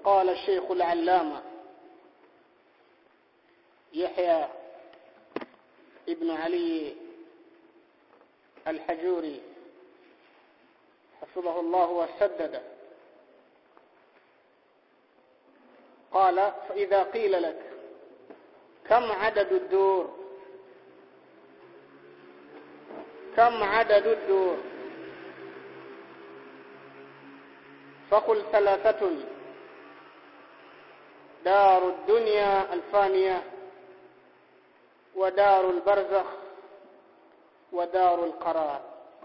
قال الشيخ العلامة يحيى ابن علي الحجوري حفظه الله وسدده قال فإذا قيل لك كم عدد الدور كم عدد الدور فقل ثلاثة دار الدنيا الفانية ودار البرزخ ودار القرار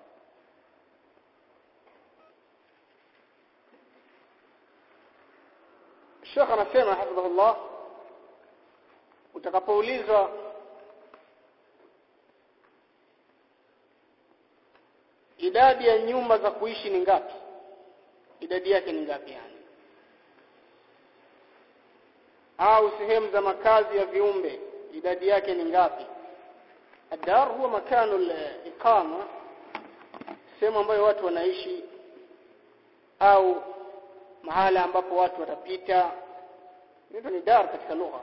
Sheikh anasema hafidhahullah utakapoulizwa idadi ya nyumba za kuishi ni ngapi idadi yake ni ngapi yani au sehemu za makazi ya viumbe idadi yake ni ngapi الدار هو مكان الإقامة sehemu ambayo watu wanaishi au mahala ambapo watu watapita ndio ni dar katika lugha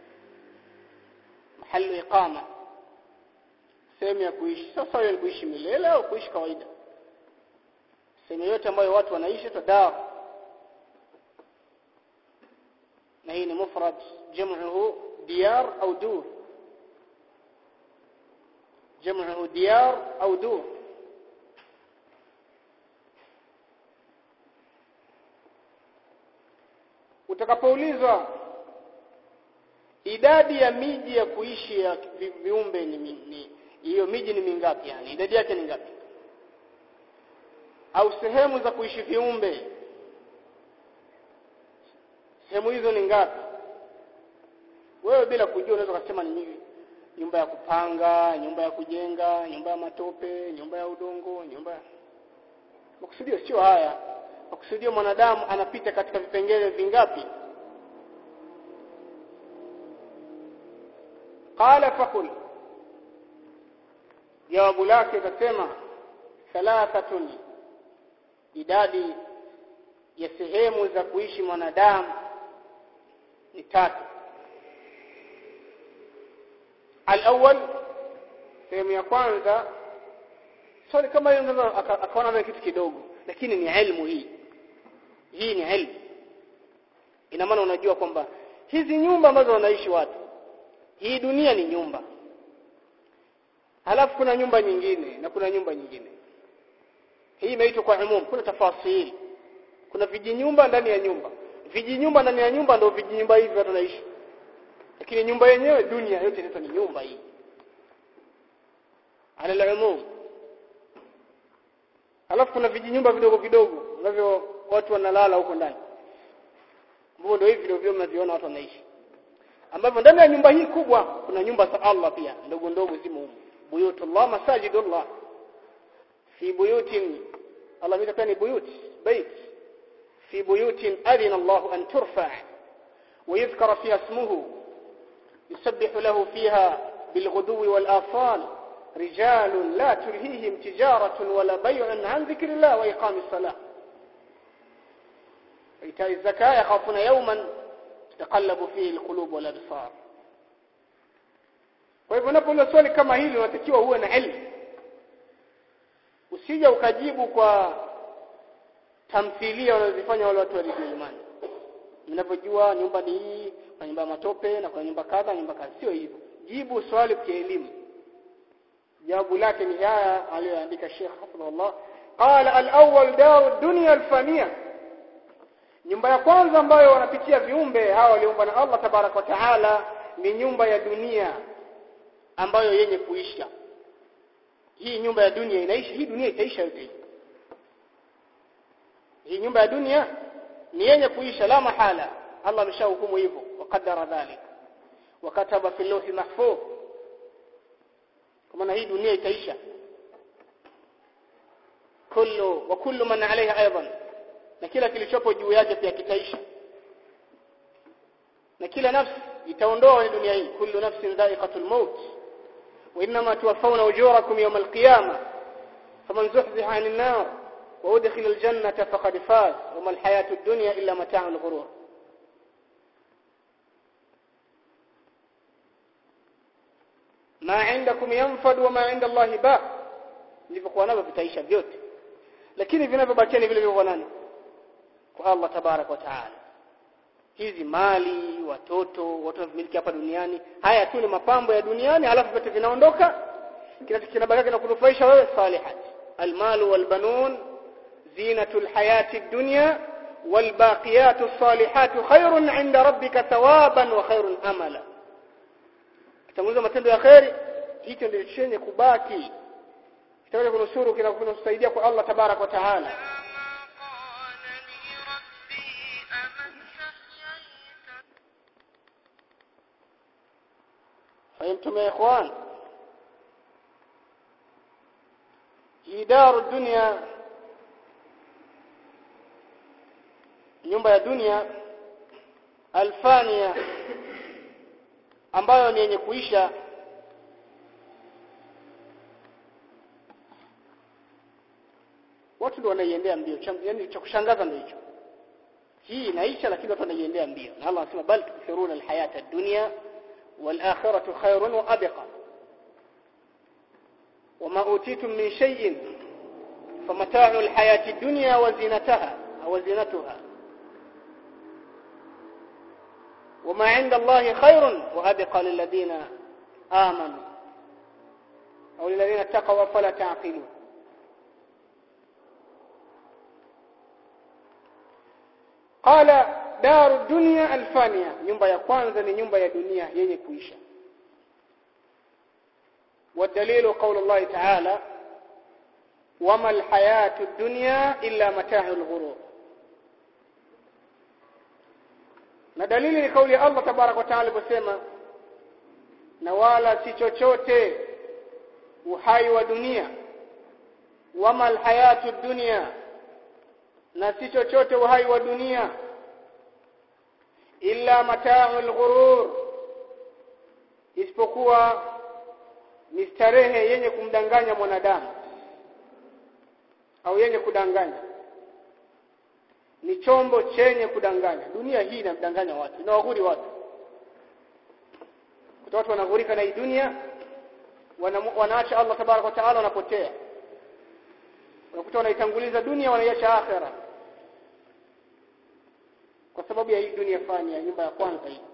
mahali iqama sehemu ya kuishi sasa hiyo ni kuishi milele au kuishi kawaida sehemu yote ambayo watu wanaishi to dar na hii ni mufrad jam'uhu diyar au dur jam'uhu diyar au dur utakapoulizwa idadi ya miji ya kuishi ya vi- viumbe ni mi- ni hiyo miji ni mingapi yani idadi yake ni ngapi au sehemu za kuishi viumbe sehemu hizo ni ngapi wewe bila kujua unaweza kusema ni nyingi nyumba ya kupanga nyumba ya kujenga nyumba ya matope nyumba ya udongo nyumba ya makusudio sio haya makusudio mwanadamu anapita katika vipengele vingapi qala fakul jawabu lake akasema thalathatun idadi ya sehemu za kuishi mwanadamu ni tatu al-awwal sehemu ya kwanza swali kama hiyo unaweza aka- akaona ni kitu kidogo lakini ni ilmu hii hii ni ilmu ina maana unajua kwamba hizi nyumba ambazo wanaishi watu hii dunia ni nyumba halafu kuna nyumba nyingine na kuna nyumba nyingine hii imeitwa kwa umum kuna tafasili kuna vijinyumba ndani ya nyumba vijinyumba ndani ya nyumba ndio vijinyumba hivi watu wanaishi lakini nyumba yenyewe dunia yote inaitwa ni nyumba hii ala al-umum alafu kuna vijinyumba vidogo vidogo ambavyo watu wanalala huko ndani ambavyo ndio hivi ndio mnaviona watu wanaishi ambavyo ndani ya nyumba hii kubwa kuna nyumba za Allah pia ndogo ndogo zimo humo buyutullah masajidullah fi buyutin Allah mita ni buyut bait fi buyutin adina Allah an turfa ويذكر فيها اسمه يسبح له فيها بالغدو والآصال رجال لا تلهيهم تجارة ولا بيع عن ذكر الله وإقام الصلاة وإيتاء الزكاة يخافون يوما تتقلب فيه القلوب والأبصار kwa hivyo unapouliza swali kama hili unatakiwa uwe na elimu usije ukajibu kwa tamthilia wanazofanya wale watu wa imani mnavyojua nyumba ni hii kuna nyumba ya matope na kuna nyumba kadha nyumba kadha sio hivyo jibu swali kwa elimu jawabu lake ni haya aliyoandika Sheikh Hafidhullah qala al-awwal dar dunya al-faniya nyumba ya kwanza ambayo wanapitia viumbe hawa waliumbwa na Allah tabarak wa taala ni nyumba ya dunia ambayo yenye kuisha hii nyumba ya dunia inaisha hii dunia itaisha yote hii hii nyumba ya dunia ni yenye kuisha la mahala Allah ameshahukumu hivyo wakadara dhalik wakataba fi lawhi mahfuz kwa maana hii dunia itaisha kullu wa kullu man alaiha aidan na kila kilichopo juu yake pia kitaisha na kila nafsi itaondoa hii dunia hii kullu nafsin dha'iqatul maut wa inma tuwaffawna ujurakum yawm al-qiyamah faman zuhziha 'anil nar wa udkhila al-jannata faqad faz wa ma al-hayatu ad-dunya illa mata'ul ghurur ma indakum yanfad wa ma inda Allah ba vilivyokuwa navyo vitaisha vyote lakini vinavyobakia ni vile vile nani kwa Allah tabarak wa taala hizi mali watoto watu wanamiliki hapa duniani haya tu ni mapambo ya duniani halafu vyote vinaondoka kinabaki kinakunufaisha wewe salihat almalu walbanun zinatul hayati dunya والباقيات الصالحات خير عند ربك ثوابا وخير املا kitanguliza matendo ya khairi hicho ndio chenye kubaki kitaweza kunusuru kinakusaidia kwa Allah tabarak wa taala فهمتم يا اخوان hii daru dunia nyumba ya dunia alfania ambayo ni yenye kuisha watu ndio wanaiendea mbio yani cha kushangaza ndio hicho hii inaisha lakini watu wanaiendea mbio na Allah anasema bal tukthiruna alhayata ad-dunya wal akhiratu khairun wa abqa وما أوتيتم من شيء فمتاع الحياة الدنيا وزينتها أو زينتها وما عند الله خير وأبقى للذين آمنوا أو للذين اتقوا فلا تعقلون قال دار الدنيا الفانية nyumba ya kwanza ni nyumba ya dunia yenye kuisha والدليل قول الله تعالى وما الحياة الدنيا إلا متاع الغرور na dalili ni kauli ya Allah tabarak wa taala aliposema na wala si chochote uhai wa dunia wama alhayatu dunya na si chochote uhai wa dunia illa mata'ul ghurur isipokuwa ni starehe yenye kumdanganya mwanadamu au yenye kudanganya ni chombo chenye kudanganya dunia hii inamdanganya watu inawaghuri watu kutoka watu wanaghurika na hii dunia wana, wanaacha Allah tabarak wa taala wanapotea unakuta wanaitanguliza dunia wanaiacha akhera kwa sababu ya hii dunia fani ya nyumba ya kwanza hii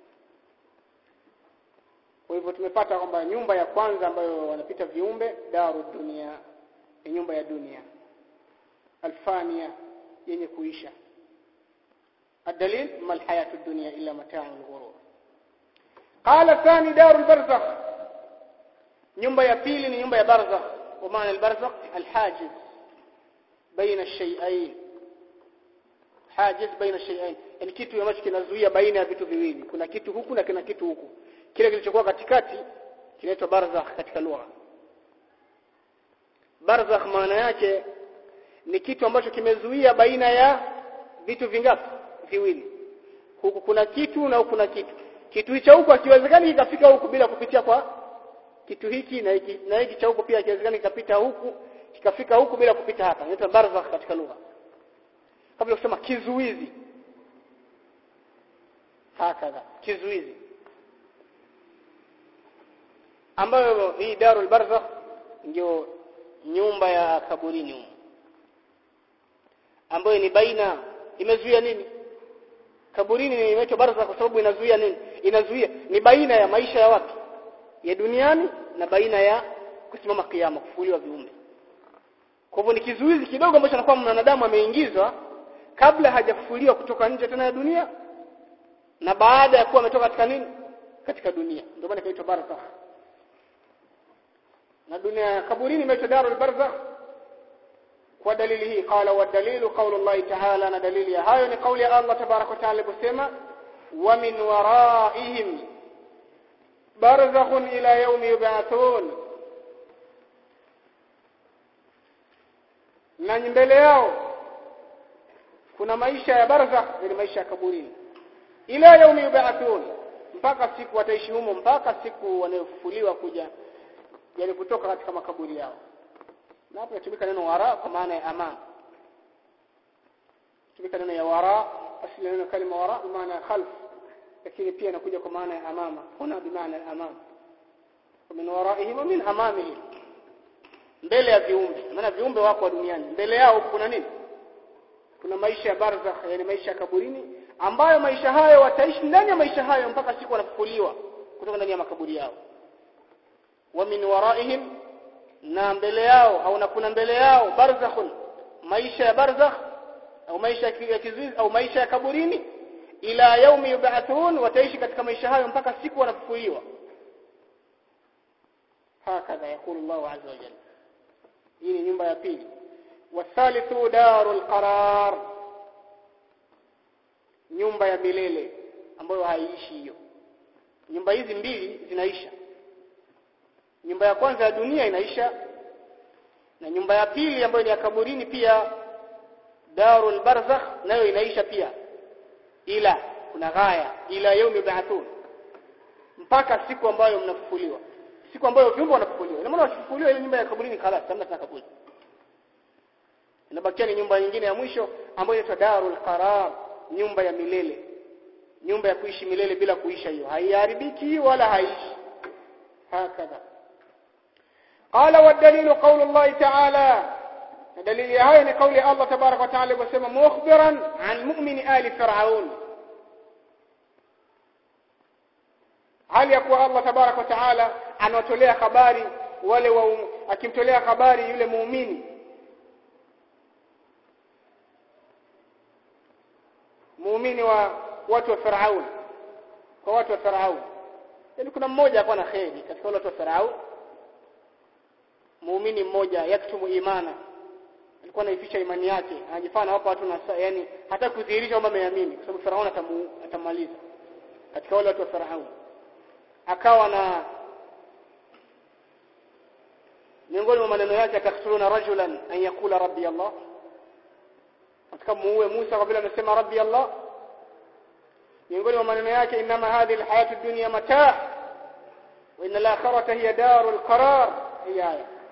kwa hivyo tumepata kwamba nyumba ya kwanza ambayo wanapita viumbe daru dunia ni nyumba ya dunia alfania yenye kuisha الدليل ما الحياة الدنيا إلا متاع الغرور قال الثاني دار البرزخ nyumba ya pili ni nyumba ya barzakh kwa maana albarzakh alhajiz baina ash-shay'ain hajiz baina ash-shay'ain yani kitu ambacho kinazuia baina ya vitu viwili kuna kitu huku na kuna kitu huku kile kilichokuwa katikati kinaitwa barzakh katika lugha barzakh maana yake ni kitu ambacho kimezuia baina ya vitu vingapi viwili huku kuna kitu na huku kuna kitu kitu hicho huku hakiwezekani kikafika huku bila kupitia kwa kitu hiki na hiki na hiki cha huku pia hakiwezekani kikapita huku kikafika huku bila kupita hapa inaitwa barzakh katika lugha kabla kusema kizuizi hakadha kizuizi ambayo hii darul barzakh ndio nyumba ya kaburini huko ambayo ni baina imezuia nini kaburini imeitwa barzakh kwa sababu inazuia nini inazuia ni baina ya maisha ya watu ya duniani na baina ya kusimama kiyama kufufuliwa viumbe kwa hivyo ni kizuizi kidogo ambacho anakuwa mwanadamu ameingizwa kabla hajafufuliwa kutoka nje tena ya dunia na baada ya kuwa ametoka katika nini katika dunia ndio maana inaitwa barzakh na dunia kaburini imeitwa darul barzakh kwa dalili hii qala wa dalilu qawlu Allah ta'ala na dalili ya hayo ni kauli ya Allah tabarak wa ta'ala kusema wa min waraihim barzakhun ila yawmi yub'athun na mbele yao kuna maisha ya barzakh ni maisha ya kaburini ila yawmi yub'athun mpaka siku wataishi humo mpaka siku wanayofufuliwa kuja yani kutoka katika makaburi yao na hapo inatumika neno wara kwa maana ya amam tumika neno ya wara asili neno kalima wara maana ya khalf lakini pia inakuja kwa maana ya amama huna bi maana amam min waraihim min amamihim mbele ya viumbe maana viumbe wako duniani mbele yao kuna nini kuna maisha ya barzakh yani maisha ya kaburini ambayo maisha hayo wataishi ndani ya maisha hayo mpaka siku wanafufuliwa kutoka ndani ya makaburi yao wa min waraihim na mbele yao au na kuna mbele yao barzakhun maisha ya barzakh au maisha ya kizuizi au maisha ya kaburini ila yaumi yub'athun wataishi katika maisha hayo mpaka siku wanafufuliwa hakadha yakulu Allah azza wa jalla hii ni nyumba ya pili wathalithu darul qarar nyumba ya milele ambayo haiishi hiyo nyumba hizi mbili zinaisha nyumba ya kwanza ya dunia inaisha na nyumba ya pili ambayo ni ya kaburini pia darul barzakh nayo inaisha pia ila kuna ghaya ila yaumi ba'thun mpaka siku ambayo mnafufuliwa siku ambayo viumbe wanafufuliwa ina maana wakifufuliwa ile nyumba ya kaburini khalas hamna tena kaburi inabakia ni nyumba nyingine ya mwisho ambayo inaitwa darul qarar nyumba ya milele nyumba ya kuishi milele bila kuisha hiyo haiharibiki wala haishi hakadha qala والدليل قول الله تعالى دليل هاي ni kauli Allah تبارك وتعالى wasema mukhbiran an mu'min ali fir'aun hali ya kuwa Allah tabarak wa taala anawatolea habari wale wa akimtolea habari yule muumini muumini wa watu wa Firaun kwa watu wa Firaun yani kuna mmoja alikuwa na kheri katika wale watu wa Firaun muumini mmoja yaktumu imana alikuwa anaificha imani yake anajifanya hapa watu na yani hata kudhihirisha kwamba ameamini kwa sababu Firaun atamaliza katika wale watu wa Firaun akawa na miongoni mwa maneno yake ataktuluna rajulan an yakula rabbi Allah katika muue Musa kwa vile amesema rabbi Allah miongoni mwa maneno yake inma hadhihi alhayatu ad-dunya mataa wa inna al-akhirata hiya darul qarar hiya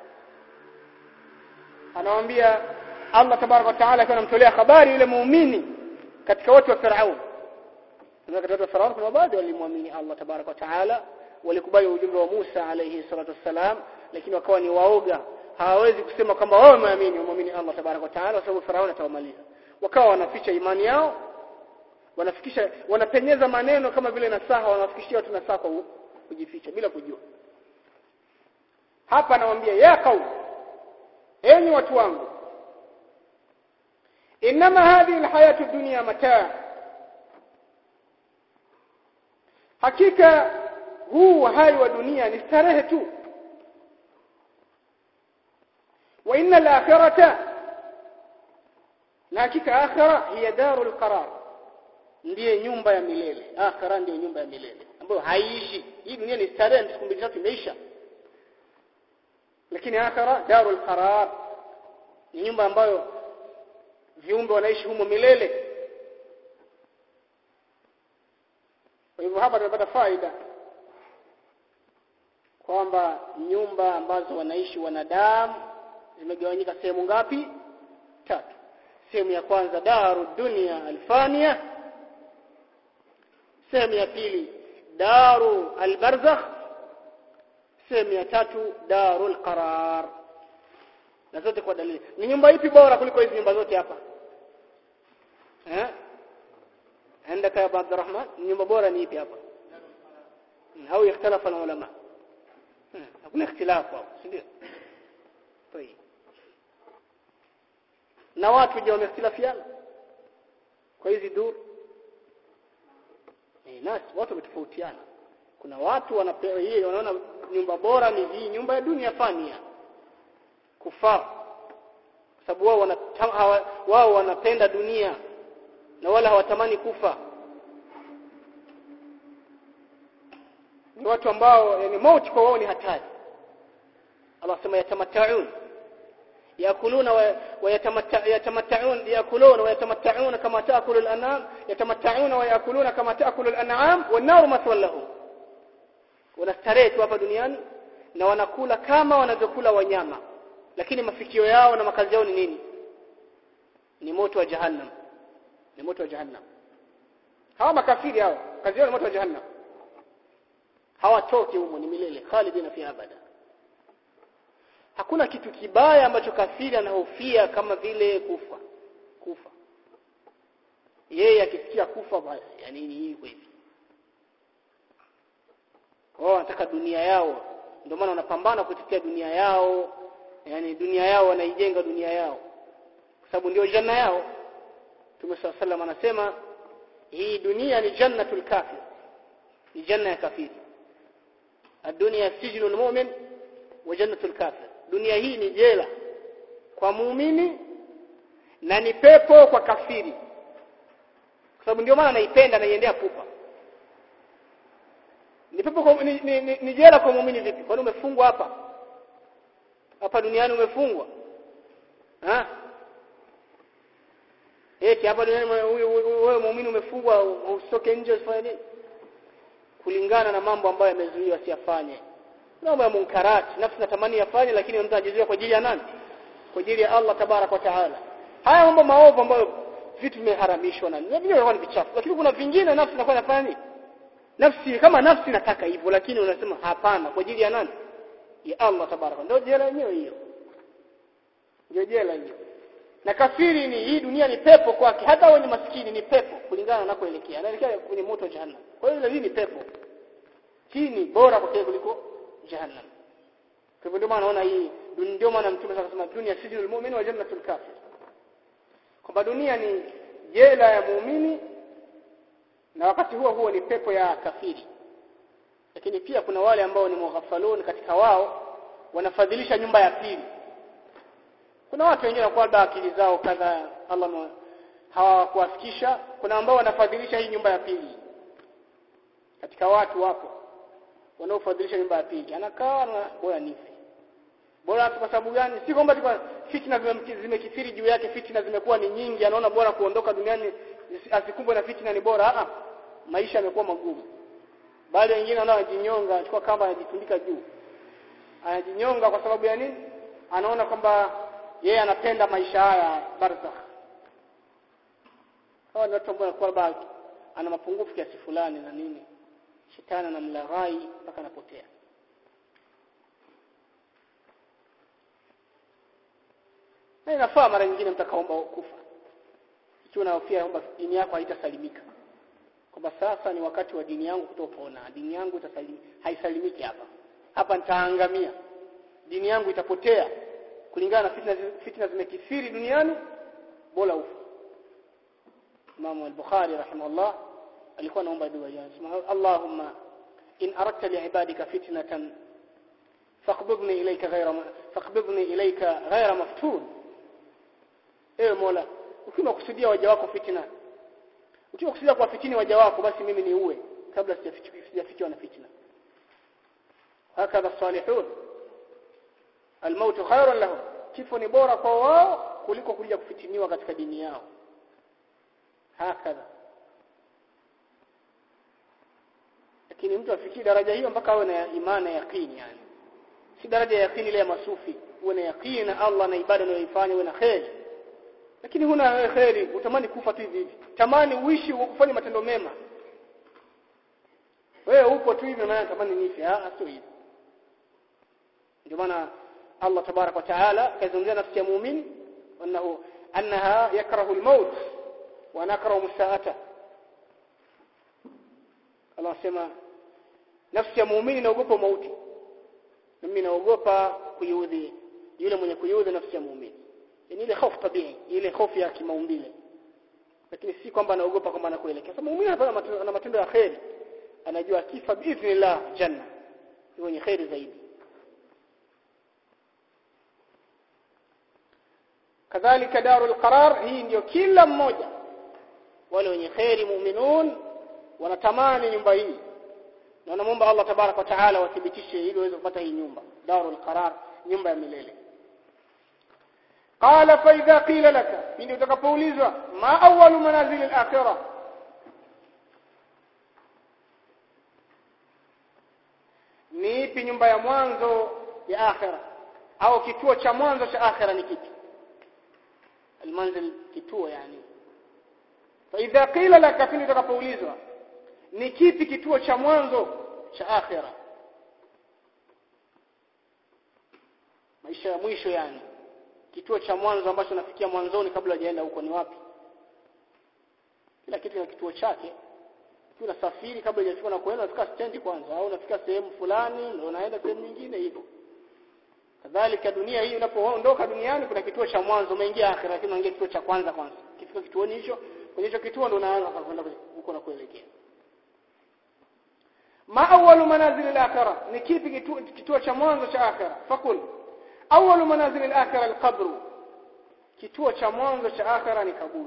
anawaambia Allah tabaraka wa taala akiwa anamtolea habari yule muumini katika watu wa Firaun na katika watu wa Firaun kuna baadhi walimwamini Allah tabaraka wa taala walikubali ujumbe wa Musa alayhi salatu wassalam lakini wakawa ni waoga hawawezi kusema kwamba wao wameamini wameamini Allah tabaraka wa taala kwa sababu Firaun atawamaliza wakawa wanaficha imani yao wanafikisha wanapenyeza maneno kama vile nasaha wanafikishia watu nasaha kwa kujificha bila kujua hapa anawaambia ya qaum enyi watu wangu inma hadhihi alhayatu dunya mataa hakika huu uhai wa dunia ni starehe tu wa inna al-akhirata na hakika akhira hiya darul qarar ndiye nyumba ya milele akhira ndiyo nyumba ya milele ambayo haiishi hii dunia ni starehe siku mbili tatu imeisha lakini akhira darul qarar ni nyumba ambayo viumbe wanaishi humo milele kwa hivyo hapa tunapata faida kwamba nyumba ambazo wanaishi wanadamu zimegawanyika sehemu ngapi tatu sehemu ya kwanza daru dunia alfania sehemu ya pili daru albarzakh sehemu ya tatu darul qarar na zote kwa dalili ni nyumba ipi bora kuliko hizi nyumba zote hapa eh عندك يا ابو عبد الرحمن nyumba bora ni ipi hapa au ikhtalafa ulama hakuna ikhtilafu hapo si ndio طيب na watu je wamehtilafiana kwa hizi dur eh nasi watu wametofautiana kuna watu wanapewa hii wanaona nyumba bora ni hii nyumba ya dunia fania kufar sababu wao wana wao wanapenda dunia na wala hawatamani kufa ni watu ambao yani mauti kwa wao ni hatari Allah sema yatamatta'un yakuluna wa yatamatta'un yakuluna wa yatamatta'una kama ta'kulu al-an'am yatamatta'una wa yakuluna kama ta'kulu al-an'am wan-nar mathwan lahum wanastarehe tu hapa duniani na wanakula kama wanavyokula wanyama lakini mafikio yao na makazi yao ni nini ni moto wa jahannam ni moto wa jahannam hawa makafiri hao kazi yao ni moto wa jahannam hawatoki humo ni milele khalidina fi abada hakuna kitu kibaya ambacho kafiri anahofia kama vile kufa kufa yeye akisikia kufa basi yani ni hivyo hivi wao wanataka dunia yao ndio maana wanapambana kutetea dunia yao yani dunia yao wanaijenga dunia yao kwa sababu ndio janna yao Mtume صلى الله anasema hii dunia ni jannatul kafir ni janna ya kafiri الدنيا سجن المؤمن وجنة الكافر dunia hii ni jela kwa muumini na ni pepo kwa kafiri kwa sababu ndio maana naipenda naiendea pupa ni pepo kwa, ni, ni, ni, ni jela kwa muumini vipi kwani umefungwa hapa hapa duniani umefungwa ha eti hapa duniani wewe muumini umefungwa usitoke nje usifanye nini kulingana na mambo ambayo yamezuiwa asiyafanye mambo ya munkarati nafsi natamani yafanye lakini mtu anajizuia kwa ajili ya nani kwa ajili ya Allah tabarak wa taala haya mambo maovu ambayo vitu vimeharamishwa na vingine vinakuwa ni vichafu lakini kuna vingine nafsi inakuwa inafanya nini nafsi kama nafsi nataka hivyo lakini unasema hapana kwa ajili ya nani ya Allah tabarak ndio jela yenyewe hiyo ndio jela hiyo na kafiri ni hii dunia ni pepo kwake hata wenye maskini ni pepo kulingana na anakoelekea anaelekea kwenye moto jahannam kwa hiyo hii ni pepo hii ni bora kwa kuliko jahannam kwa hivyo ndio maana naona hii ndio maana mtume akasema dunia sijinul mu'min wa jannatul kafir kwamba dunia ni jela ya muumini na wakati huo huo ni pepo ya kafiri lakini pia kuna wale ambao ni mughafalun katika wao wanafadhilisha nyumba ya pili kuna watu wengine kwa labda akili zao kadha Allah hawakuwafikisha kuna ambao wanafadhilisha hii nyumba ya pili katika watu wapo wanaofadhilisha nyumba ya pili anakaa na bora nifi bora kwa sababu gani si kwamba fitna zimekithiri juu yake fitna zimekuwa ni nyingi anaona bora kuondoka duniani asikumbwe na fitna ni bora a maisha yamekuwa magumu bali wengine wanaojinyonga achukua kamba anajitundika juu anajinyonga kwa sababu ya nini anaona kwamba yeye anapenda maisha haya barzakh hawa ni watu ambao kwamba ana mapungufu kiasi fulani na nini shetani anamlaghai mpaka anapotea na inafaa mara nyingine mtakaomba kufa ikiwa unahofia kwamba dini yako haitasalimika kwamba sasa ni wakati wa dini yangu kutopona dini yangu itasalim, haisalimiki hapa hapa nitaangamia dini yangu itapotea kulingana na fitna fitna zimekithiri duniani bora ufa Imam al-Bukhari rahimahullah alikuwa anaomba dua ya Allahumma in aradta li'ibadika fitnatan faqbidni ilayka ghayra faqbidni ilayka ghayra maftun ewe Mola ukiwa kusudia waja wako fitna ukiwa kusudia kwa fitini waja wako basi mimi ni uwe kabla sijafikiwa na fitna hakadha salihun almautu khairun lahum kifo ni bora kwa wao kuliko kuja kufitiniwa katika dini yao hakadha lakini mtu afikie daraja hiyo mpaka awe na imani na yaqini yani si daraja ya yaqini ile ya masufi uwe na yaqini na Allah na ibada unayoifanya uwe na khair lakini huna khairi utamani kufa tu hivi tamani uishi ufanye matendo mema wewe upo tu hivi maana tamani nife ah sio hivi ndio maana Allah tabarak wa taala kazungumzia nafsi ya muumini annahu annaha yakrahu al-maut wa nakrahu musaata Allah sema nafsi ya muumini inaogopa mauti mimi naogopa kuyudhi yule mwenye kuyudhi nafsi ya muumini yani ile hofu tabii ile hofu ya kimaumbile lakini si kwamba anaogopa kwamba anakuelekea sababu muumini anafanya matendo ya khairi anajua kifa biidhnillah janna ni wenye khairi zaidi kadhalika darul qarar hii ndio kila mmoja wale wenye khairi mu'minun wanatamani nyumba hii na wanamuomba Allah tabarak wa taala wathibitishe ili waweze kupata hii nyumba darul qarar nyumba ya milele qala fa idha qila laka pindi utakapoulizwa ma awwalu manazil al-akhirah ni ipi nyumba ya mwanzo ya akhira au kituo cha mwanzo cha akhira ni kipi almanzil kituo yani fa idha qila laka pindi utakapoulizwa ni kipi kituo cha mwanzo cha akhira maisha ya mwisho yani kituo cha mwanzo ambacho nafikia mwanzoni kabla hajaenda huko ni wapi kila kitu kina kituo chake ukiwa unasafiri kabla hujafika na kuenda unafika stendi kwanza au unafika sehemu fulani ndio unaenda sehemu nyingine hivyo kadhalika dunia hii unapoondoka duniani kuna kituo cha mwanzo umeingia akhira lakini unaingia kituo cha kwanza kwanza ukifika kituoni hicho kwenye hicho kituo ndio unaanza kwenda huko na kuelekea ma awwalu manazil al-akhirah ni kipi kituo, kituo cha mwanzo cha akhira fakul awwalu manazil al-akhirah al-qabr kituo cha mwanzo cha akhira ni kaburi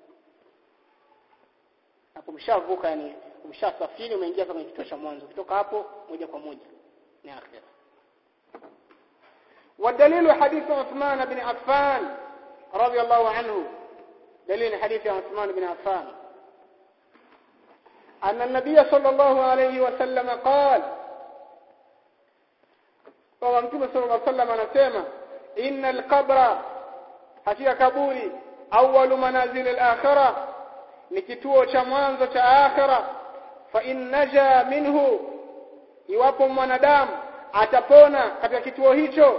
hapo mshavuka yani umshasafiri umeingia kwenye kituo cha mwanzo kutoka hapo moja kwa moja ni akhira والدليل حديث عثمان بن عفان رضي الله عنه دليل حديث عثمان بن عفان أن النبي صلى الله عليه وسلم قال ومتى صلى الله عليه وسلم anasema إن القبر hakika kaburi awwalu manazil al-akhirah ni kituo cha mwanzo cha akhira fa in naja minhu iwapo mwanadamu atapona katika kituo hicho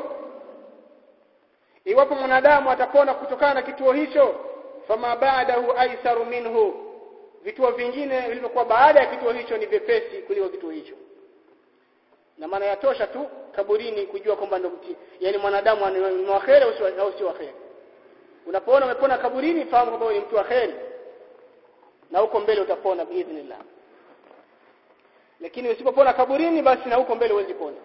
iwapo mwanadamu atapona kutokana na kituo hicho fama ba'dahu aisaru minhu vituo vingine vilivyokuwa baada ya kituo hicho ni vyepesi kuliko kituo hicho na maana yatosha tu kaburini kujua kwamba ndo mti yani mwanadamu ni wa kheri au sio wa kheri unapoona umepona kaburini fahamu kwamba ni mtu wa kheri na huko mbele utapona biidhnillah lakini usipopona kaburini basi na huko mbele huwezi pona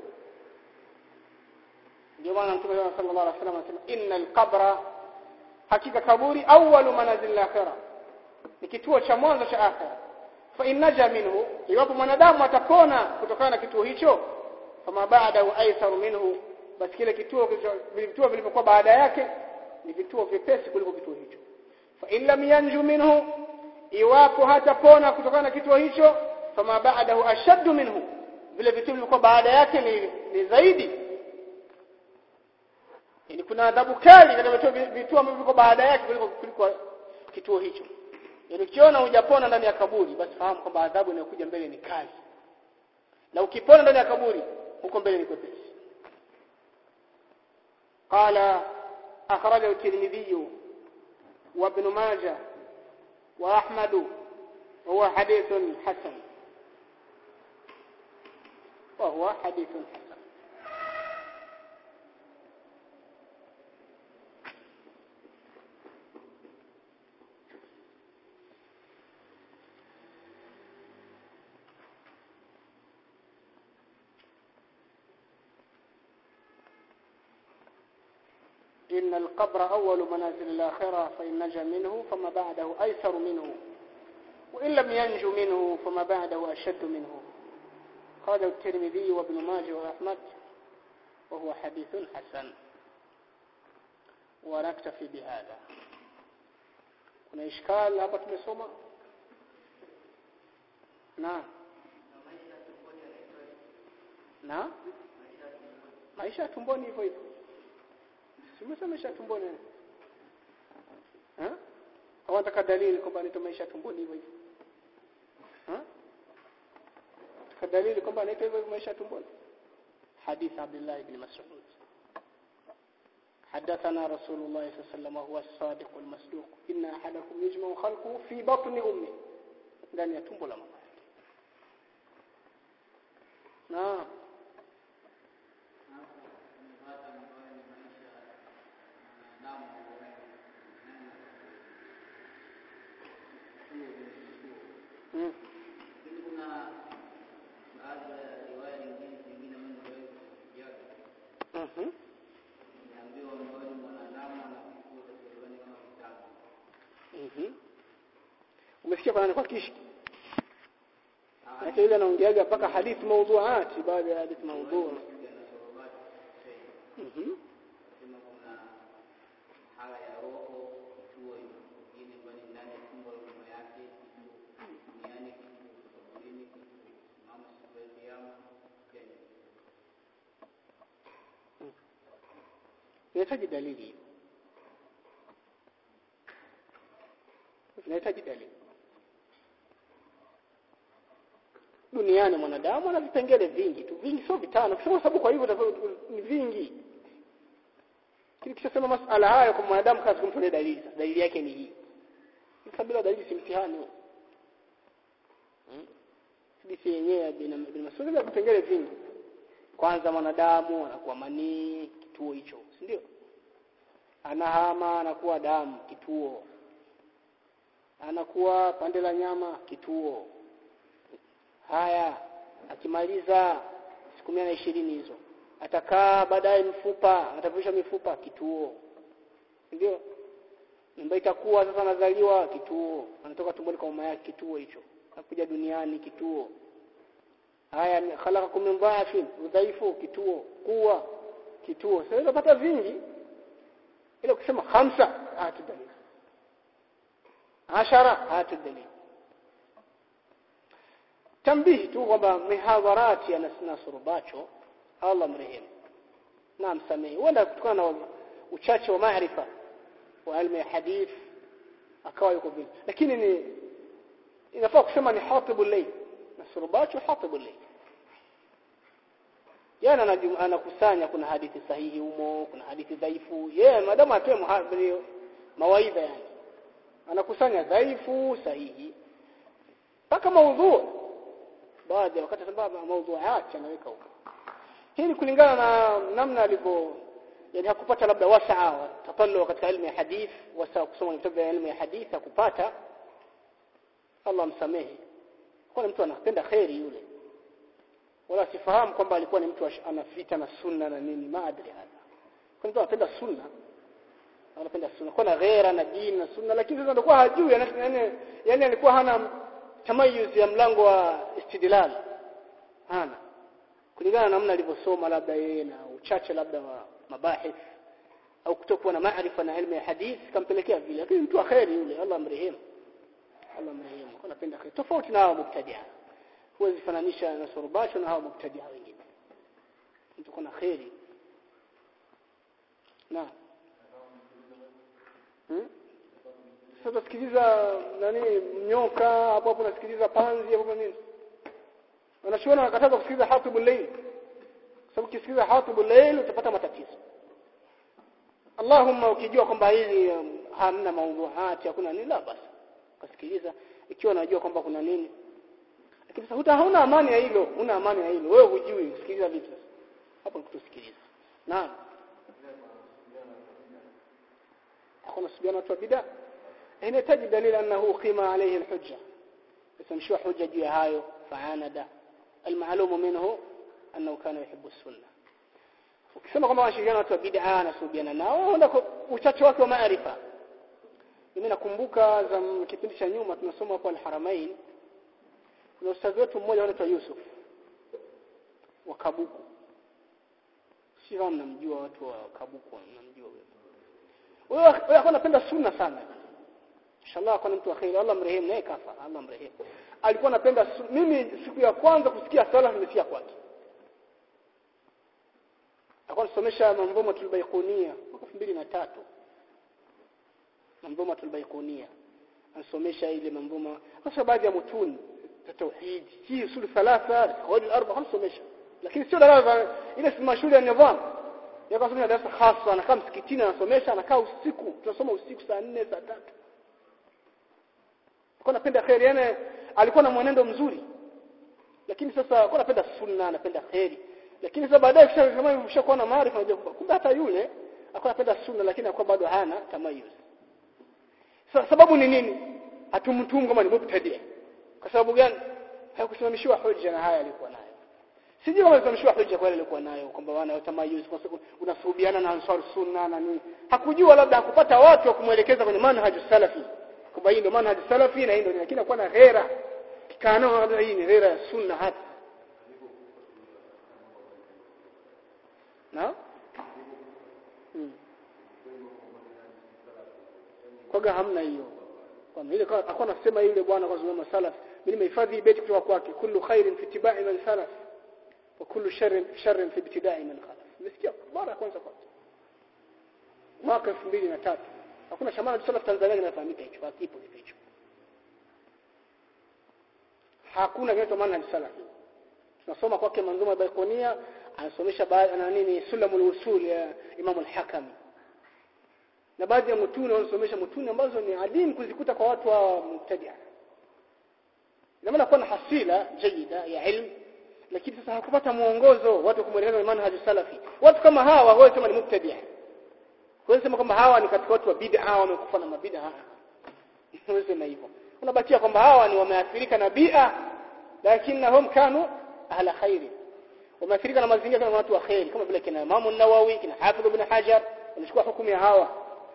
ndio maana mtume sallallahu alaihi wasallam anasema innal qabra hakika kaburi awwalu manazil al-akhirah ni kituo cha mwanzo cha akhira fa innaja minhu iwapo mwanadamu atapona kutokana na kituo hicho fama ba'dahu aisaru minhu basi kile kituo vituo vilivyokuwa baada yake ni vituo vyepesi kuliko kituo hicho fa in lam yanju minhu iwapo hatapona kutokana na kituo hicho fama ba'dahu ashaddu minhu vile vituo vilivyokuwa baada yake ni, ni zaidi yani kuna adhabu kali katika vituo vituo ambavyo viko baada yake kuliko kuliko kituo hicho yani ukiona hujapona ndani ya kaburi basi fahamu kwamba adhabu inayokuja mbele ni kali na ukipona ndani ya kaburi huko mbele ni kwepesi قال أخرجه الترمذي وابن ماجه وأحمد وهو حديث حسن وهو حديث حسن إن القبر أول منازل الآخرة فإن نجا منه فما بعده أيسر منه وإن لم ينجو منه فما بعده أشد منه قال الترمذي وابن ماجه وأحمد وهو حديث حسن ونكتفي بهذا kuna ishkal hapa tumesoma na na maisha ya tumboni hivyo hivyo simesema maisha tumboni eh au nataka dalili kwamba anaitwa maisha tumboni hivyo hivyo eh nataka dalili kwamba anaitwa hivyo maisha tumboni حديث عبد الله بن مسعود حدثنا رسول الله صلى الله عليه وسلم وهو الصادق المصدوق إن أحدكم يجمع خلقه في بطن أمه ndani ya tumbo la mama yake naam Mm. Mhm. Mhm. Umesikia kwa nani kwa kishki? Hata yule anaongeaga mpaka hadithi maudhuati baada ya hadithi maudhu. Mhm. inahitaji dalili inahitaji dalili duniani mwanadamu ana vipengele vingi tu vingi sio vitano kwa sababu kwa hivyo ni vingi lakini kisha masala haya kwa mwanadamu kazi kumtolea dalili sasa dalili yake ni hii sasa bila dalili si mtihani hmm? hadithi yenyewe bin bin Mas'ud ya vipengele vingi kwanza mwanadamu anakuwa manii kituo hicho si ndio anahama anakuwa damu kituo anakuwa pande la nyama kituo haya akimaliza siku mia na ishirini hizo atakaa baadaye mfupa atavisha mifupa kituo ndio mimba itakuwa sasa anazaliwa kituo anatoka tumboni kwa mama yake kituo hicho anakuja duniani kituo haya khalaqakum min dha'fin udhaifu kituo kuwa kituo sasa unapata vingi ile ukisema khamsa hatu dalili ashara hatu dalili tambihi tu kwamba mihadharati ya Nasrubacho Allah mrehemu na msamehe huenda kutokana na uchache wa maarifa wa ilmu ya hadith akawa yuko vile lakini ni inafaa kusema ni hatibu layl Nasrubacho hatibu layl yana anakusanya kuna hadithi sahihi humo kuna hadithi dhaifu yeye yeah, madamu atoe mawaidha yani anakusanya dhaifu sahihi mpaka maudhu baadhi ya wakati sababu maudhuat anaweka huko hii ni kulingana na namna alivyo yani hakupata labda wasaa tatallu katika elimu ya hadith wasaa kusoma vitabu vya elimu ya hadith hakupata Allah msamehe kwa mtu anapenda khairi yule wala sifahamu kwamba alikuwa ni mtu anafita na sunna na nini maadri hapa kwa mtu anapenda sunna anapenda sunna kwa na ghera na dini na sunna lakini sasa ndio hajui yani yani alikuwa hana tamayuz ya mlango wa istidlal hana kulingana na namna alivyosoma labda yeye na uchache labda wa mabahith au kutokuwa na maarifa na elimu ya hadith kampelekea vile lakini mtu akheri yule Allah amrehemu Allah amrehemu kwa napenda khair tofauti na hao mubtadia huwezi fananisha na surubasho na hao mubtadia wengine mtu kuna khairi na hmm? sasa tusikiliza nani nyoka hapo hapo nasikiliza panzi hapo nini wanachuona wakataza kusikiliza hatibul layl kwa sababu ukisikiliza hatibul layl utapata matatizo Allahumma ukijua kwamba hili um, hamna maudhuati hakuna nini la basi ukasikiliza ikiwa unajua kwamba kuna nini lakini sasa huta hauna amani ya hilo una amani ya hilo wewe hujui sikiliza vitu hapo kutusikiliza naam hakuna subiana watu wa bid'a inahitaji dalili annahu qima alayhi alhujja isamshwa hujja juu ya hayo faanada المعلوم منه أنه كان يحب السنة ukisema kwamba wanashirikiana watu wa bid'a na subiana nao ndio uchache wake wa maarifa mimi nakumbuka za kipindi cha nyuma tunasoma hapo al-Haramain kuna ustadhi wetu mmoja anaitwa Yusuf wa Kabuku si kama mnamjua watu wa Kabuku mnamjua wewe wewe wewe anapenda sunna sana inshallah akona mtu wa khair Allah mrehemu naye kafa Allah mrehemu alikuwa anapenda mimi siku ya kwanza kusikia sala nimesikia kwake alikuwa anasomesha manzuma tulbaikunia mwaka 2003 manzuma tulbaikunia anasomesha ile manzuma hasa baadhi ya mutuni za tauhid hii usul thalatha qawaid al-arba anasomesha lakini sio darasa ile si mashule ya nidham yako anasomesha darasa khasa anakaa msikitini anasomesha anakaa usiku tunasoma usiku saa 4 saa 3 alikuwa anapenda khair yani alikuwa na mwenendo mzuri lakini sasa alikuwa anapenda sunna anapenda khairi lakini sasa baadaye kama ushakuwa na maarifa unajua kumbe hata yule alikuwa anapenda sunna lakini alikuwa bado hana tamayuz sasa sababu ni nini hatumtumu kama ni mubtadi kwa sababu gani hakusimamishiwa hoja na haya alikuwa nayo sijui kama alisimamishiwa hoja kwa ile alikuwa nayo kwamba wana tamayuz kwa sababu unasuhubiana na ansar sunna na nini hakujua labda hakupata watu wa kumwelekeza kwenye manhaju salafi kwamba hii ndio manhaj salafi na hii ndio lakini akuwa na ghera kikanao labda hii ni ghera ya sunna hata na hmm. kwaga hamna hiyo kwamba ile akawa anasema yule bwana kwa sababu salaf mimi nimehifadhi beti kutoka kwake kullu khairin fi ittiba'i man salaf wa kullu sharrin sharrin fi ibtida'i man khalaf nimesikia mara kwanza kwanza mwaka 2003 hakuna shamana cha salaf Tanzania kinafahamika hicho hakipo kitu hicho hakuna kinaitwa manhaj salaf tunasoma kwake manzuma baikonia anasomesha baadhi na nini sulamul usul ya Imam al-Hakami na baadhi ya mutuni wanasomesha mutuni ambazo ni adimu kuzikuta kwa watu wa mubtadia ina maana kuwa na hasila jayida ya ilmu lakini sasa hakupata mwongozo watu kumwelekeza manhaj salafi watu kama hawa wao sema ni mubtadia wao sema kwamba hawa ni katika watu wa bid'a wamekufa na mabid'a wao sema hivyo unabakia kwamba hawa ni wameathirika na bid'a lakinnahum kanu ahla khairi wameathirika na mazingira kama watu wa khairi kama vile kina Imam an-Nawawi kina Hafidh ibn Hajar wanachukua hukumu ya hawa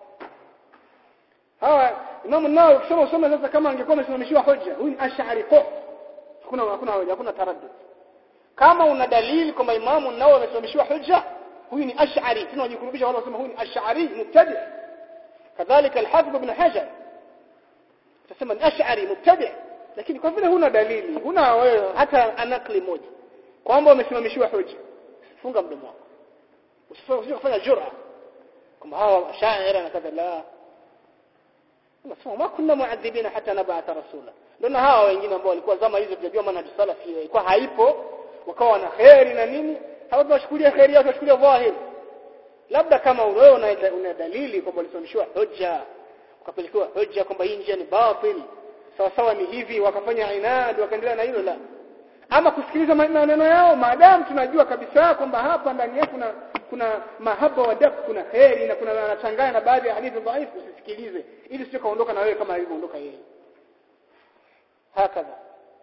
hawa Imam an-Nawawi ukisoma usome sasa kama angekuwa amesimamishiwa hoja huyu ni ash'ari kwa hakuna hakuna hoja hakuna taraddud kama una dalili kwamba Imam an-Nawawi amesimamishiwa hoja huyu ni ash'ari tena wajikurubisha wale wasema huyu ni ash'ari mubtadi kadhalika al-Hafidh ibn Hajar tasema ni ash'ari mubtadi lakini kwa vile huna dalili huna wewe hata anakli moja kwamba umesimamishiwa hoja funga mdomo wako usifanye kufanya jura kwamba hawa shaira na kadha la nasema ma kunna muadhibina hata nab'atha rasula ndio hawa wengine ambao walikuwa zama hizo tunajua manhaj salafi ilikuwa haipo wakawa na khairi na nini hawa tunashukulia khairi yao tunashukulia dhahiri labda kama wewe una, una dalili kwamba ulisimamishiwa hoja ukapelekewa hoja kwamba hii njia ni batil sawa sawa ni hivi wakafanya inad wakaendelea na hilo la ama kusikiliza maneno yao maadamu tunajua kabisa kwamba hapa ndani yake kuna kuna mahaba wa dab kuna khairi na kuna anachanganya na baadhi ya hadithi dhaifu usisikilize ili sio kaondoka na wewe kama alivyoondoka yeye hakadha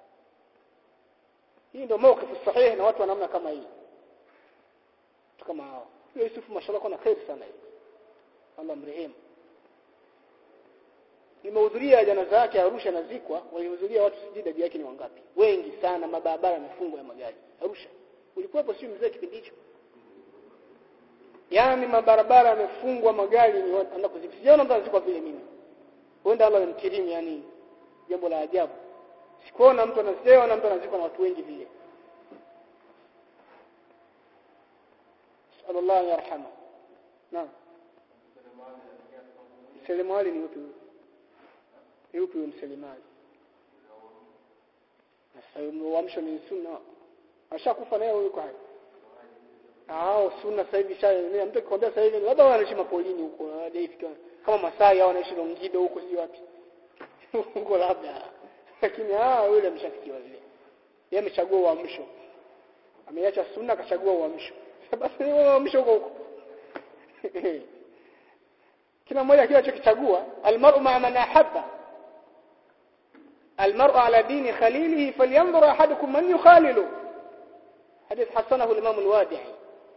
hii ndio mawkifu sahihi na watu wa namna kama hii kama hao Yusuf mashallah kuna khairi sana hii Allah mrehemu nimehudhuria janaza yake Arusha nazikwa walihudhuria watu sijui idadi yake ni wangapi wengi sana mabarabara yamefungwa ya magari Arusha ulikuwepo sio mzee kipindi hicho yani mabarabara yamefungwa magari ni watu anaenda kuzikwa sijaona mtu anazikwa vile mimi huenda Allah amkirimu yani jambo la ajabu sikuona mtu anasema na mtu anazikwa na watu wengi vile sallallahu yarhama naam Selemali ni upi yupi huyo mselemali sasa uamsho ni sunna ashakufa naye yuko hai hao sunna sasa hivi shaenea mtu akikwambia sasa hivi labda wanaishi mapolini huko hajafika kama Masai au wanaishi Longido huko si wapi huko labda lakini ah yule ameshafikiwa vile yeye amechagua uamsho ameacha sunna akachagua uamsho basi ni uamsho huko huko kila mmoja kile alichokichagua almar'u ma'a man ahabba المرء على دين خليله فلينظر احدكم من يخالل حديث حسنه الامام الوادعي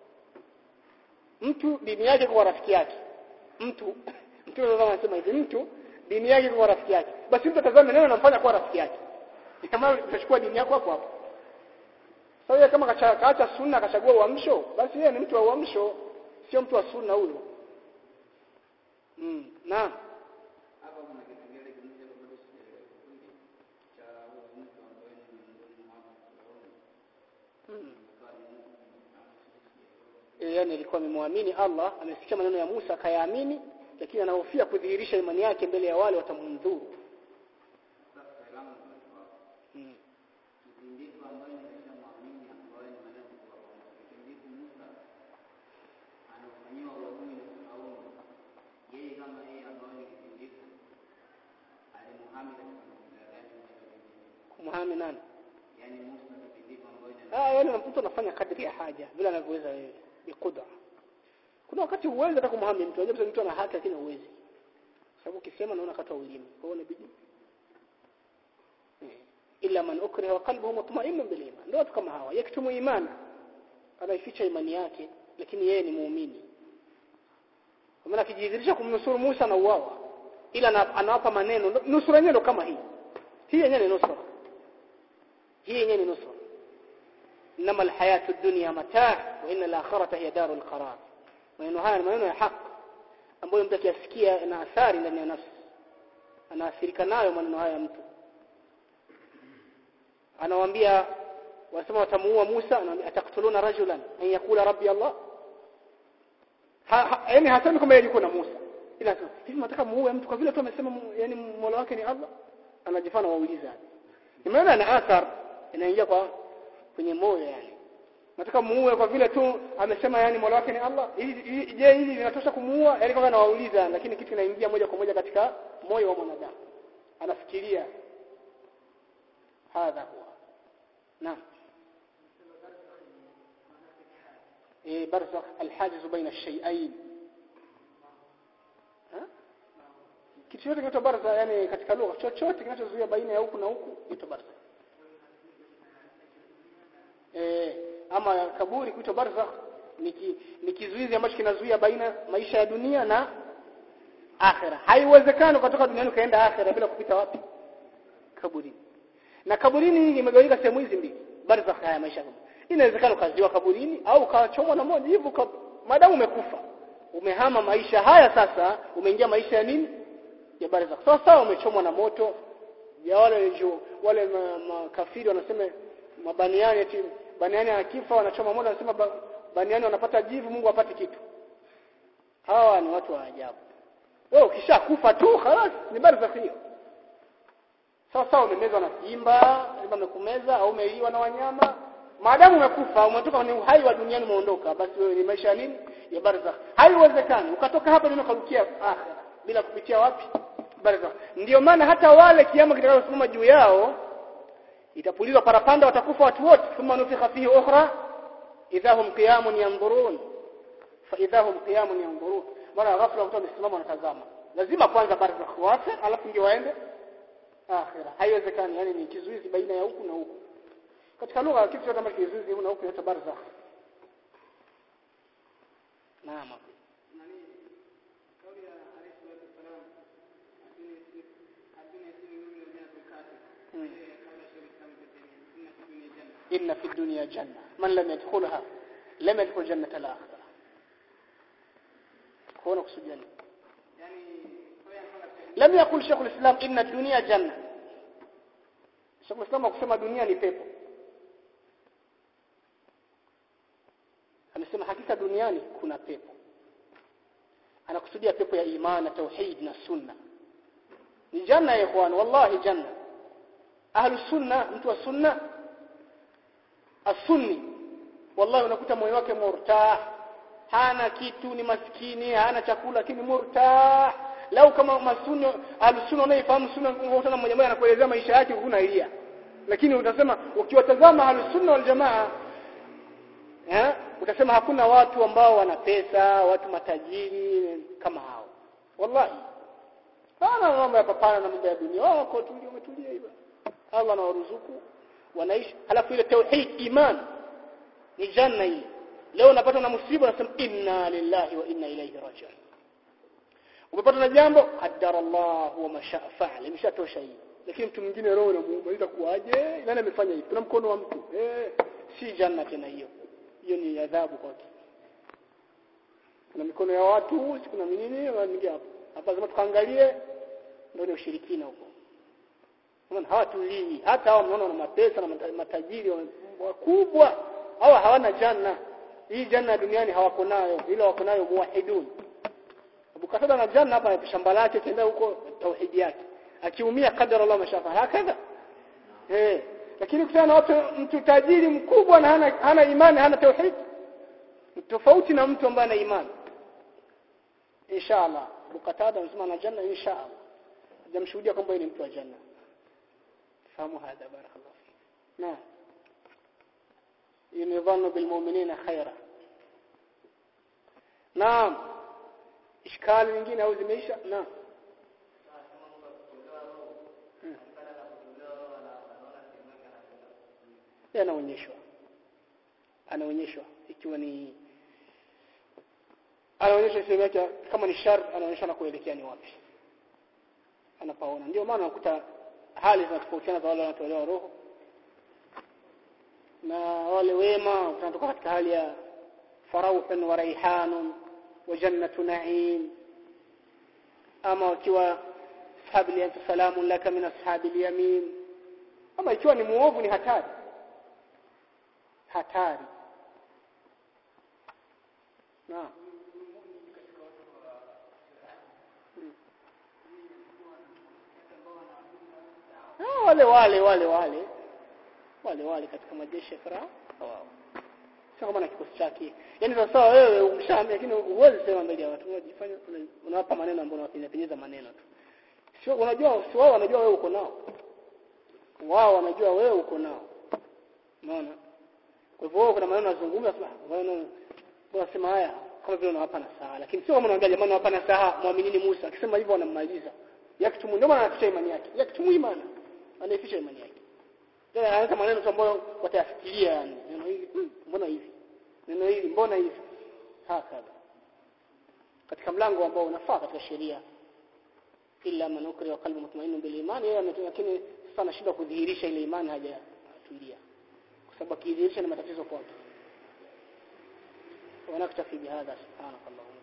mtu dini yake kwa rafiki yake mtu mtu anaweza anasema hivi mtu dini yake kwa rafiki yake basi mtu atazame neno anamfanya kwa rafiki yake kama utachukua dini yako hapo hapo sasa so, kama kaacha sunna akachagua uamsho basi yeye ni mtu wa uamsho sio mtu wa sunna huyo mm naam yani alikuwa amemwamini Allah amesikia maneno ya Musa akayaamini lakini anahofia kudhihirisha imani yake mbele ya wale watamdhuru hmm. kumhami nani ah yani mtu anafanya kadri ya haja bila anavyoweza yeye biqudra kuna wakati uwezi hata kumhami mtu unajua mtu ana haki lakini uwezi sababu ukisema naona kata ulimi kwa hiyo inabidi illa man ukriha wa qalbuhu mutma'innun bil iman ndio watu kama hawa yaktumu imana anaificha imani yake lakini yeye ni muumini kwa maana akijidhihirisha kumnusuru Musa na uwawa ila anawapa maneno nusura yenyewe kama hii hii yenyewe ni nusura hii yenyewe ni nusura انما الحياه الدنيا متاع وان الاخره هي دار القرار maneno haya ni maneno ya haki ambayo mtu akiyasikia na athari ndani ya nafsi anaathirika nayo maneno haya mtu anawaambia wasema watamuua Musa anawaambia ataktuluna rajulan an yakula rabbi Allah yani hasemi kwamba yeye yuko na Musa ila hivi nataka muue mtu kwa vile tu amesema yani mola wake ni Allah anajifanya wauliza ni maana ana athar inaingia kwa kwenye moyo yani nataka muue kwa vile tu amesema yani Mola wake ni Allah hili je hili linatosha kumuua yani kama anawauliza lakini kitu kinaingia moja kwa moja katika moyo wa mwanadamu anafikiria hadha huwa naam eh barzakh alhajiz baina ash-shay'ain kitu chochote kinaitwa barza yani katika lugha chochote kinachozuia baina ya huku na huku kinaitwa barza eh ama kaburi kuitwa barzakh ni ni kizuizi ambacho kinazuia baina maisha ya dunia na akhera haiwezekani kutoka duniani ukaenda akhera bila kupita wapi kaburini na kaburini imegawanyika sehemu hizi mbili barzakh haya maisha inawezekana ukaziwa kaburini au ukachomwa na moja hivyo maadamu umekufa umehama maisha haya sasa umeingia maisha ya nini ya barzakh sawa sawa umechomwa na moto ya wale njo wale makafiri ma wanasema mabaniani eti baniani akifa wanachoma moto wanasema ba, baniani wanapata jivu Mungu apate kitu hawa ni watu wa ajabu wewe ukishakufa tu خلاص ni barzakh hiyo sawa sawa umemezwa na simba simba amekumeza au umeiwa na wanyama maadamu umekufa umetoka kwenye uhai wa duniani umeondoka basi wewe ni maisha ya nini ya barzakh haiwezekani ukatoka hapa ndio ukarukia akhera bila kupitia wapi barzakh ndio maana hata wale kiama kitakayosimama juu yao itapulizwa parapanda watakufa watu wote thumma nufikha fihi ukhra idahum qiyamun yanzurun fa idahum qiyamun yanzurun mara ghafla mtu amesimama anatazama lazima kwanza barzakh wafe alafu ndio waende akhira haiwezekani yani ni kizuizi baina ya huku na huku katika lugha kitu chote ambacho kizuizi huku na huku inaitwa barzakh naam إن في الدنيا جنة من لم يدخلها لم يدخل جنة الآخرة هو نقص الجنة لم يقل شيخ الإسلام إن الدنيا جنة شيخ الإسلام akusema dunia ni pepo amesema hakika duniani kuna pepo anakusudia pepo ya imani na tauhid na sunna ni janna ya ikhwan wallahi janna ahlu sunna mtu wa sunna asunni wallahi unakuta moyo wake murtah hana kitu ni maskini hana chakula lakini murtah lau kama masunni alusunna unaifahamu sunna unakutana mmoja mmoja anakuelezea maisha yake huna ilia lakini utasema ukiwatazama alusunna wal jamaa eh utasema hakuna watu ambao wana pesa watu matajiri kama hao wallahi hana mambo ya papana na mambo ya dunia wako tulia umetulia hivyo Allah anawaruzuku wanaishi halafu ile tauhid iman ni janna hii leo unapata na musiba unasema inna lillahi wa inna ilayhi raji'un umepata na jambo qaddara Allah wa masha fa'al imeshatosha hii lakini mtu mwingine roho inamuuma itakuwaje nani amefanya hivi kuna mkono wa mtu eh si janna tena hiyo hiyo ni adhabu kwake kuna mikono ya watu si kuna nini wanaingia hapo hapa lazima tukaangalie ndio ni ushirikina huko Unaona hawatulii hata hao mnaona wana mapesa na matajiri wakubwa hawa hawana janna hii janna duniani hawako nayo ila wako nayo muwahidun Abu Qatada na janna hapa shamba lake kenda huko tauhidi yake akiumia kadara Allah mashafa hakadha eh lakini kutana na watu mtu tajiri mkubwa na hana, hana imani hana tauhid tofauti na mtu ambaye ana imani inshallah Abu Qatada anasema na janna inshallah hajamshuhudia kwamba ni mtu wa janna fahamu hadha barakallahu fik naam yunidhannu bilmu'minina khaira naam ishkali nyingine au zimeisha naam anaonyeshwa anaonyeshwa ikiwa ni anaonyesha sehemu yake kama ni shar anaonyesha na kuelekea ni wapi anapaona ndio maana unakuta hali zinatofautiana za wale wanatolewa roho na wale wema tunatoka katika hali ya farauhan wa raihanun wa jannatu na'im ama wakiwa ashabi ya salamun laka min ashabi yamin ama ikiwa ni muovu ni hatari hatari naam wale wale wale wale wale wale katika majeshi ya Farao wao sio kama na kikosi chake yani sasa wewe umshaambia lakini huwezi sema mbele ya watu unajifanya una- unawapa maneno ambayo unawapenyeza maneno tu sio unajua si wao wanajua wewe uko nao wao wanajua wewe uko nao unaona kwa hivyo wewe kuna maneno unazungumza sema maneno unasema haya kama vile unawapa nasaha lakini sio kama unaambia jamani unawapa nasaha muaminini Musa akisema hivyo wanammaliza yakitumu ndio maana anaficha imani yake yakitumu imani anaificha imani yake tena anaanza maneno tu ambayo watayafikiria yani neno hili hmm, mbona hivi neno hili mbona hivi hakadha katika mlango ambao unafaa katika sheria illa man ukri wa qalbu mutmainun bil iman yeye ametu- lakini sasa anashindwa kudhihirisha ile imani hajatulia kwa sababu akidhihirisha ni matatizo kwake ونكتفي بهذا سبحانك اللهم